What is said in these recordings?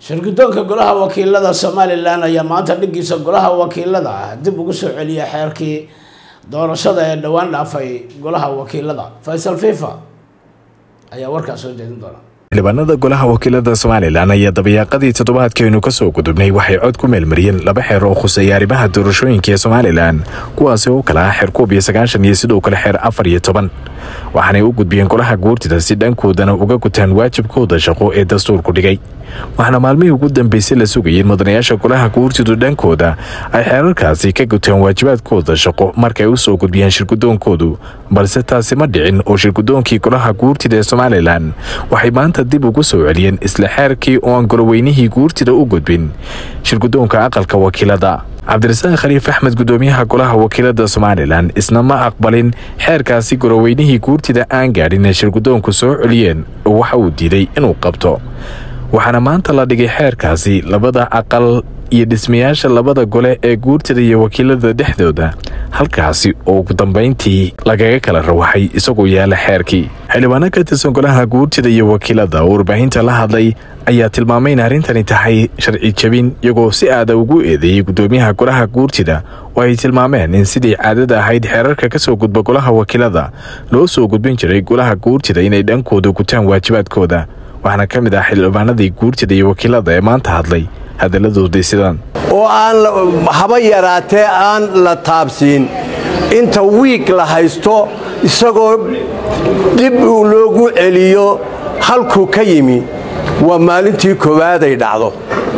shirgudoonka golaha wakiilada somalilan ayaa maanta dhigiisa golaha wakiilada ah dib ugu soo celiya xeerkii doorashada ee dhowaan dhaafay golaha wakiilada faysal fifa ayaa warkaas soo jeedin doona xildhibaanada golaha wakiilada somalilan ayaa dabayaaqadii toddobaadkeenu kasoo gudubnay waxay cod ku meelmariyeen laba xeer oo khuseeya arrimaha doorashooyinka ee somalilan kuwaasi oo kale ah xeer koob iyo sagaashan iyo sidoo kale xeer afar iyo toban waxaanay u gudbiyeen golaha guurtida si dhankoodana uga gutaan waajibkooda shaqo ee dastuurku dhigay waxaana maalmihii ugu dambeysay la sugayeen mudanayaasha golaha guurtidu dhankooda ay xeerarkaasi ka gutaan waajibaadkooda shaqo markay u soo gudbiyeen shirgudoonkoodu balse taasi ma dhicin oo shirgudoonkii golaha guurtida ee somalilan waxay maanta dib ugu soo celiyeen isla xeerkii oo aan goloweynihii guurtida u gudbin shirgudoonka aqalka wakiilada cabdirasaaq khaliif axmed gudoomiyaha golaha wakiilada somalilan isna ma aqbalin xeerkaasi goloweynihii guurtida aan gaadhin ee shirgudoonku soo celiyeen oo waxa uu diiday inuu qabto waxaana maanta la dhigay xeerkaasi labada aqal iyo dhismayaasha labada gole ee guurtida iyo wakiilada dhexdooda halkaasi oo ugu dambayntii lagaga kala rawaxay isagoo yaala xeerkii xildhibaano ka tirsan golaha guurtida iyo wakiilada oo warbaahinta la hadlay ayaa tilmaamay in arrintani tahay sharci jebin iyagoo si aada ugu eedeeyey gudoomiyaha golaha guurtida oo ay tilmaameen in sidii caadada ahayd xeerarka ka soo gudba golaha wakiilada loo soo gudbin jiray golaha guurtida inay dhankooda gutaan waajibaadkooda waxaana ka mid ah xildhibaanadii guurtida iyo wakiilada ee maanta hadlay hadalladoodii sidaan oo aan haba yaraatee aan la taabsiin inta wiig la haysto isagoo dib loogu celiyo halkuu ka yimi waa maalintii koowaad ay dhacdo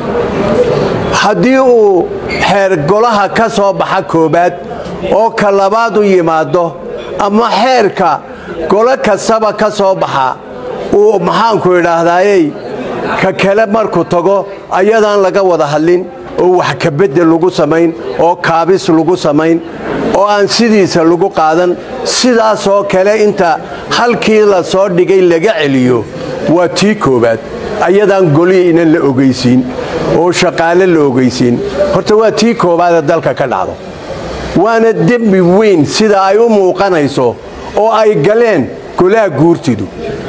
haddii uu xeer golaha ka soo baxa koowaad oo ka labaad u yimaado ama xeerka golo kastaba ka soo baxa uu maxaanku idhaahdayey ka kale markuu tago ayadaan laga wada hadlin oo wax kabedel lagu samayn oo kaabis lagu samayn oo aan sidiisa lagu qaadan sidaasoo kale inta halkii la soo dhigay laga celiyo waa tii koowaad ayadaan golihii inan la ogaysiin oo shaqaale la ogaysiin horta waa tii koowaadee dalka ka dhacdo waana dembi weyn sida ay u muuqanayso oo ay galeen golaha guurtidu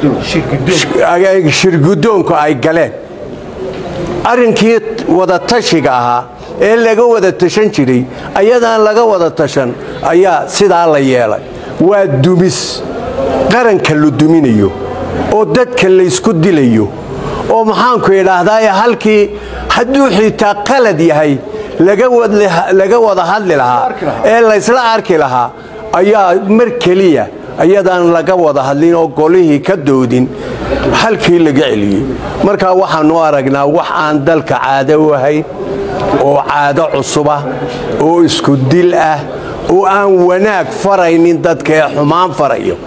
shirgudoonku ay galeen arrinkii wadatashiga ahaa ee laga wada tashan jiray ayadaan laga wada tashan ayaa sidaa la yeelay waa dumis qaranka la duminayo oo dadka laysku dilayo oo maxaanku idhaahdaa halkii hadduu xitaa qalad yahay laga wada hadli lahaa ee laysla arki lahaa ayaa mar keliya ayadaan laga wada hadlin oo golihii ka doodin halkii laga celiyey markaa waxaanu aragnaa wax aan dalka caado u ahayn oo caado cusubah oo isku dil ah oo aan wanaag faraynin dadka ee xumaan farayo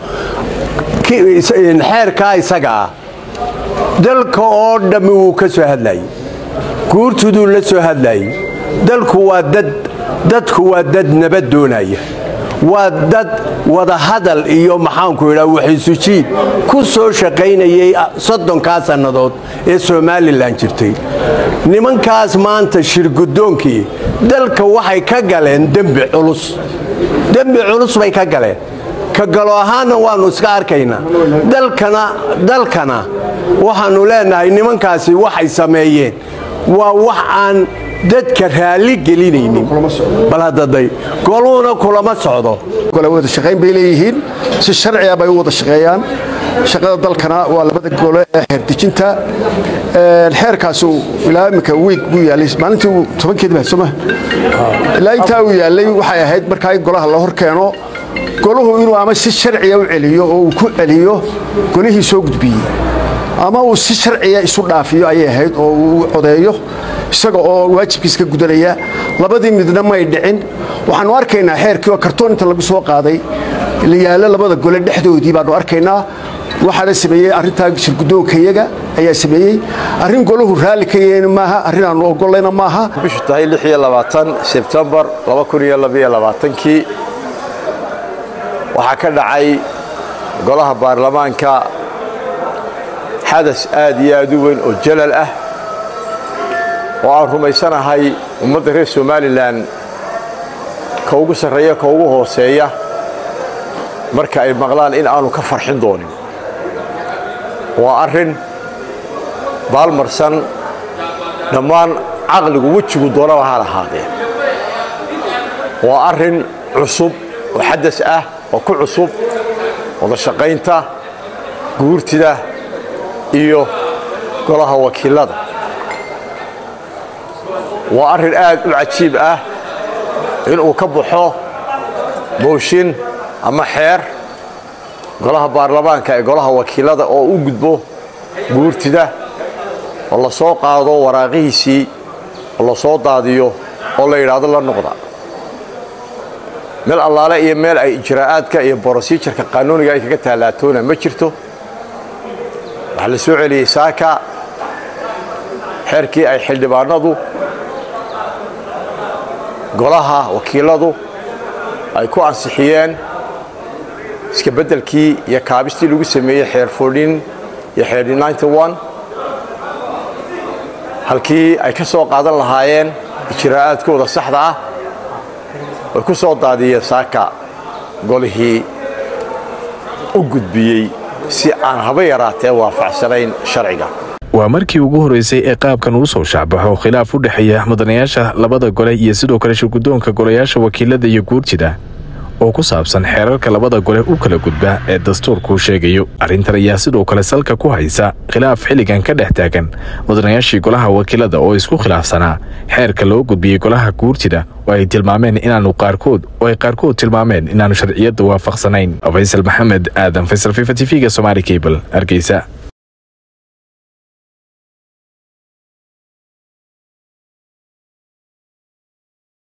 xeerkaa isaga ah dalka oo dhammi wuu ka soo hadlayey guurtuduu la soo hadlayey dalku waa dad dadku waa dad nabad doonaya waa dad wadahadal iyo maxaanku idhaa waxisujiid ku soo shaqaynayay soddonkaa sannadood ee somalilan jirtay nimankaas maanta shirgudoonkii dalka waxay ka galeen dembi culus dembi culus bay ka galeen ka galo ahaanna waannu iska arkaynaa dalkana waxaannu leenahay nimankaasi waxay sameeyeen waa wax aan dadka raalli gelinaynin bal hadaday goluhuna kulama socdo wada shaqayn bay leeyihiin si sharciga bay u wada shaqeeyaan shaqada dalkana waa labada gole ee xeerdejinta xeerkaasu ilaa iminka wiig buu yaalay maalintii tobankeed baa soma ilaa intaa uu yaalay waxay ahayd markaa in golaha la hor keeno golahu inuu ama si sharciya u celiyo oo uu ku celiyo golihii soo gudbiyey ama uu si sharciya isu dhaafiyo ayay ahayd oo uu codeeyo isaga oo waajibkiis ka gudanaya labadii midna may dhicin waxaannu arkaynaa xeerkii oo kartoon inta lagu soo qaaday la yaallo labada gole dhexdoodii baannu arkaynaa waxaana sameeyey arrintaa shirgudoonkayaga ayaa sameeyey arrin golahu raalli ka yahayna maaha arrin aannu ogolayna maaha bishu tahay sebtembar kii waxaa ka dhacay golaha baarlamaanka xadas aad iyo aad u weyn oo jalal ah oo aan rumaysanahay ummadda reer somalilan ka ugu sarreeya ka ugu hooseeya marka ay maqlaan in aanu ka farxin doonin waa arrin baalmarsan dhammaan caqligu wejigu doonaba ha lahaadee waa arrin cusub oo xadas ah oo ku cusub wada shaqaynta guurtida iyo golaha wakiilada waa arrin aad u cajiib ah inuu ka baxo mooshin ama xeer golaha baarlamaanka ee golaha wakiilada oo u gudbo guurtida oo la soo qaado waraaqihiisii oo la soo daadiyo oo la yidhaahdo la noqda meel allaale iyo meel ay ijraa'aadka iyo brosijarka qaanuuniga ay kaga taalaatoona ma jirto waxaa la soo celiyey saaka xeerkii ay xildhibaanadu golaha wakiiladu ay ku ansixiyeen iska beddelkii iyo kaabistii lagu sameeyey xeer fordhin iyo xeerdhin halkii ay ka soo qaadan lahaayeen ijraa'aadkooda saxda ah way ku soo daadiyeen saaka golihii u gudbiyey si aan haba yaraatee waafaqsanayn sharciga waa markii ugu horreysay ee qaabkan uu soo shacbaxo khilaaf u dhexeeya mudanayaasha labada gole iyo sidoo kale shirguddoonka golayaasha wakiilada iyo guurtida oo ku saabsan xeerarka labada gole u kala gudba ee dastuurkuu sheegayo arrintan ayaa sidoo kale salka ku haysa khilaaf xilligan ka dhex taagan mudanayaashii golaha wakiilada oo isku khilaafsanaa xeerka loo gudbiyey golaha guurtida oo ay tilmaameen inaanu qaarkood oo ay qaarkood tilmaameen inaanu sharciyadda waafaqsanayn faysal maxamed aadan faysal fifa t v-ga somaali cable hargeysa